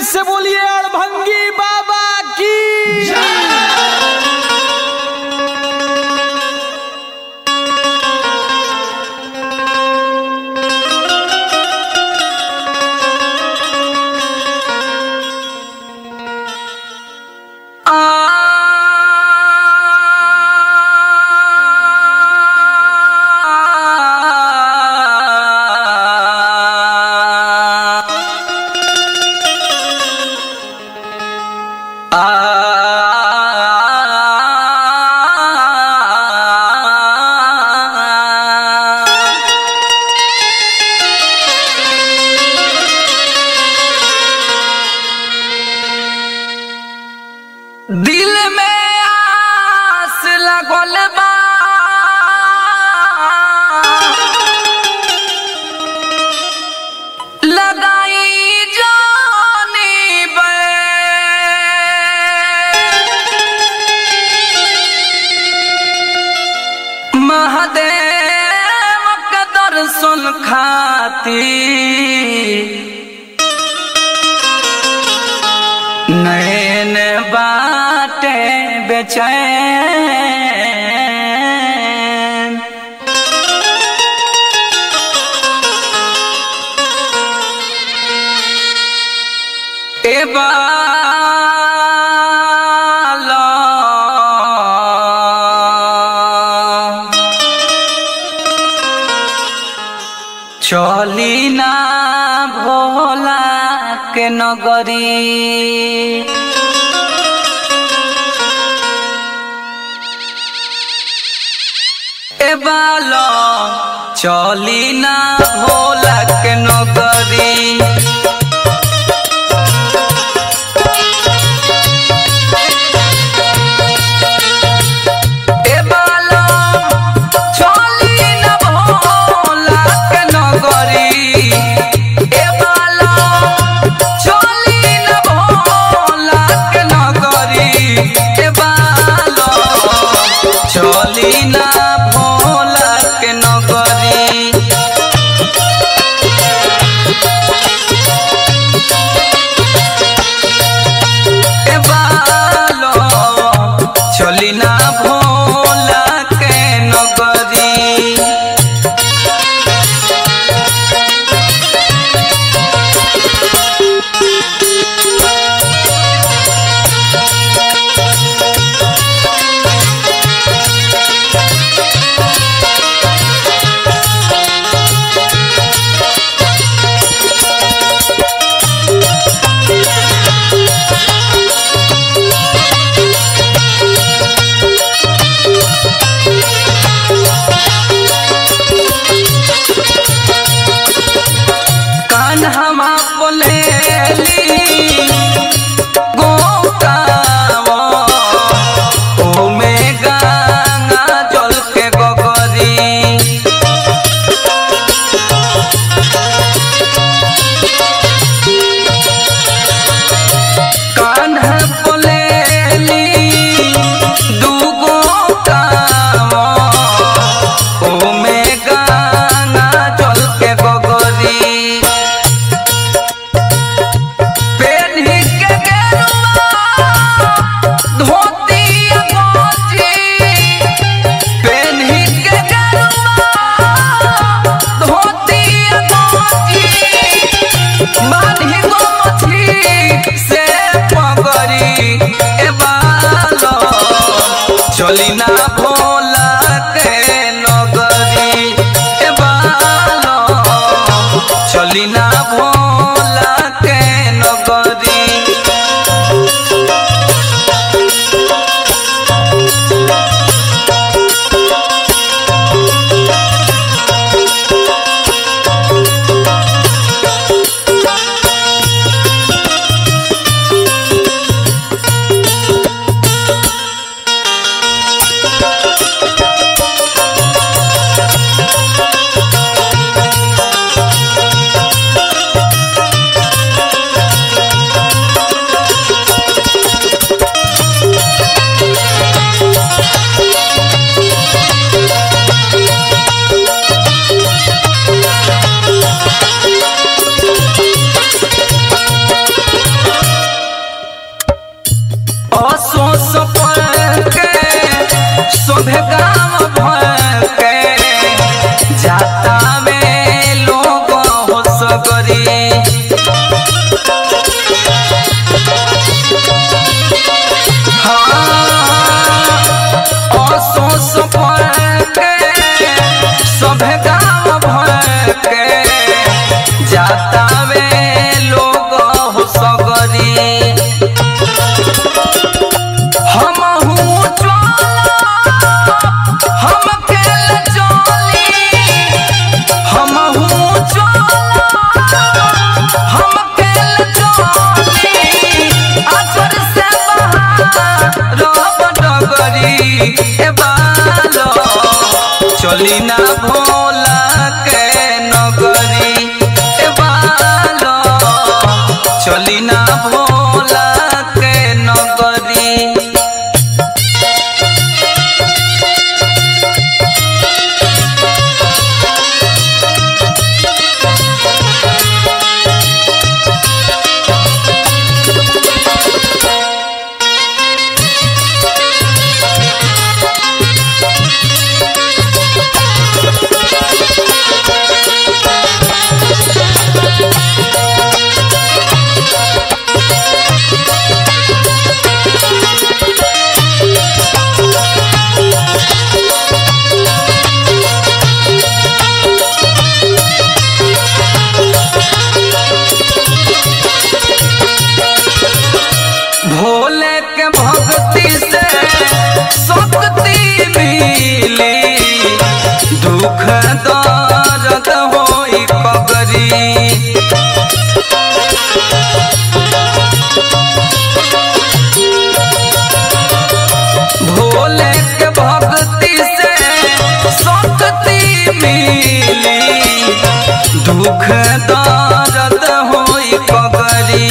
से बोलिए अड़भंगी बाबा की दिल में आस लगल बा लगाई जानी बे महादेव के दर्शन खाती नैन बाटे बेचैन ए बाला चली ना भोला के नगरी ए बालो चली ना भोला के नगरी ए बालो चली ना भोला के नगरी ए बालो चली ना भोला के नगरी ए बालो चली ना भोला के नगरी ए बालो चली ना भोला के नगरी कान्हा बोलेली गोकावा ओमे गंगा जल के गगरी कान्हा बोलेली दूगो कावा ओमे गंगा जल के गगरी पेन्ही के गेरुआ धोती गंजी पेन्ही के गेरुआ धोती गंजी बान्ही गो मछली से पगड़ी ए बालो चली ना भोला के नगरी ए बालो चली ना भोला के नगरी शोभे गाम भर के जाता में लोग हो सगरी जाता वे लोग हो सगरी हम हूँ हम खेल चली हम हूँ हम खेल चली आचर से बाहर डगरी ए बालो चली ना भोला के नगरी ए बालो चली ना भोला के नगरी भोले के भक्ति से शक्ति मिली दुख दर्द होई पगरी भोले के भक्ति से शक्ति मिली दुख दर्द होई पगरी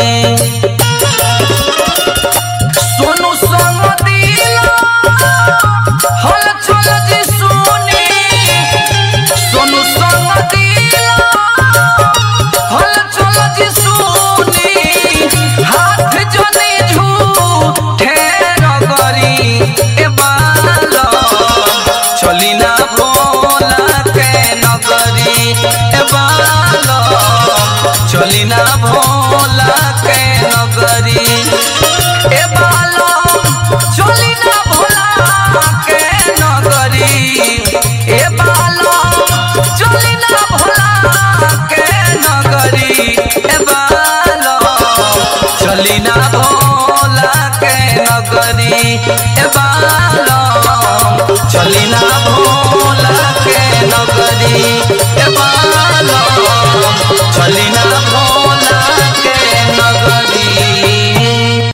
सोनू संग दिला हल चल जी सुनी सोनू संग दिला हल चल जी सुनी हाथ जनी झूठे रगरी ए बालो चली ना भोला के नगरी ए बालो चली ना भोला के नगरी ए बालम चली ना भोला के नगरी ए बालम चली ना भोला के नगरी ए बालम चली ना भोला के नगरी ए बालम